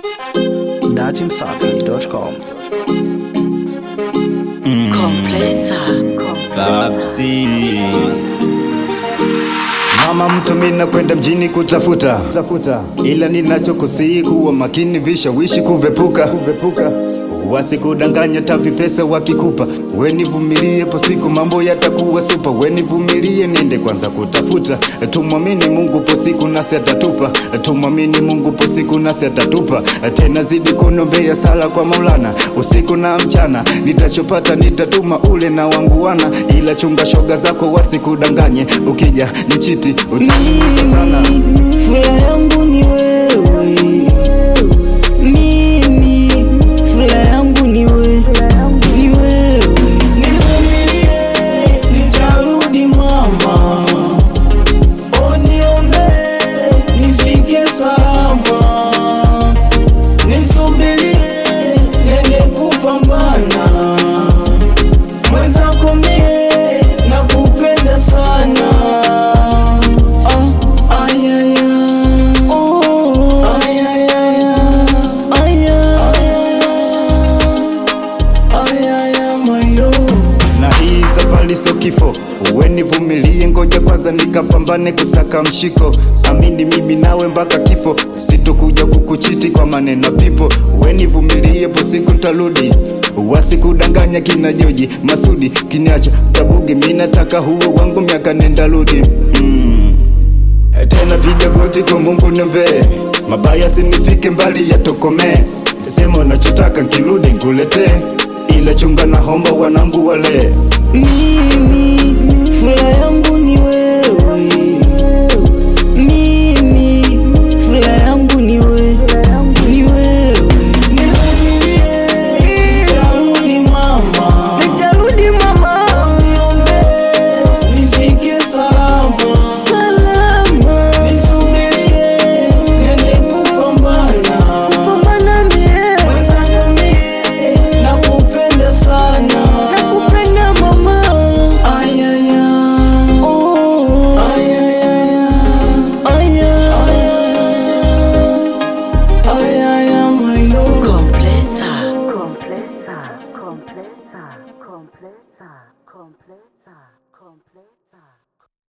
datimsafi.com. Komplesa. Babsi. Mama mtu mina kwenda mjini kutafuta ila ninachokusii kuwa makini vishawishi kuvepuka wasikudanganya tavi pesa wakikupa wenivumilie po siku mambo yatakuwa supa wenivumilie nende kwanza kutafuta tumwamini mungu po siku nasi atatupa tumwamini mungu po siku nasi atatupa tena zidi kunombea sala kwa maulana usiku na mchana nitachopata nitatuma ule na wangu wana ila chunga shoga zako wasikudanganye ukija ni chiti utakusa sana Furaha yangu ni wewe, mimi furaha yangu ni wewe, ni wewe. Nivumilie, nitarudi mama, uniombe nifike salama, nisubirie nende kupambana, mwenzako mie nakupenda sana. Ah, ayaya. Oh, ayaya. Ayaya. Ayaya, my love. na hii safari sio kifo wenivumilie ngoja kwanza nikapambane kusaka mshiko amini mimi nawe mpaka kifo sitokuja kukuchiti kwa maneno pipo wenivumilie po siku ntarudi wasikudanganya kina joji masudi kiniacha tabugi mi nataka huo wangu miaka nenda rudi mm. tena piga goti kwa mungu nembee mabaya sinifike mbali yatokomee sema unachotaka nkirudi nkuletee ila chunga na homba wanangu wale Mimi furaha yangu ni wewe, mimi furaha yangu ni wewe, ni wewe. Nivumilie, nitarudi mama, nitarudi mama, uniombee nifike salama, salama. Nisubirie niende kupambana, kupambana mie, mwenzangu mie, nakupenda sana, nakupenda mama. Ayaya, oh, ayaya, ayaya, ayaya, my love. Komplesa. Completa, completa, completa, completa.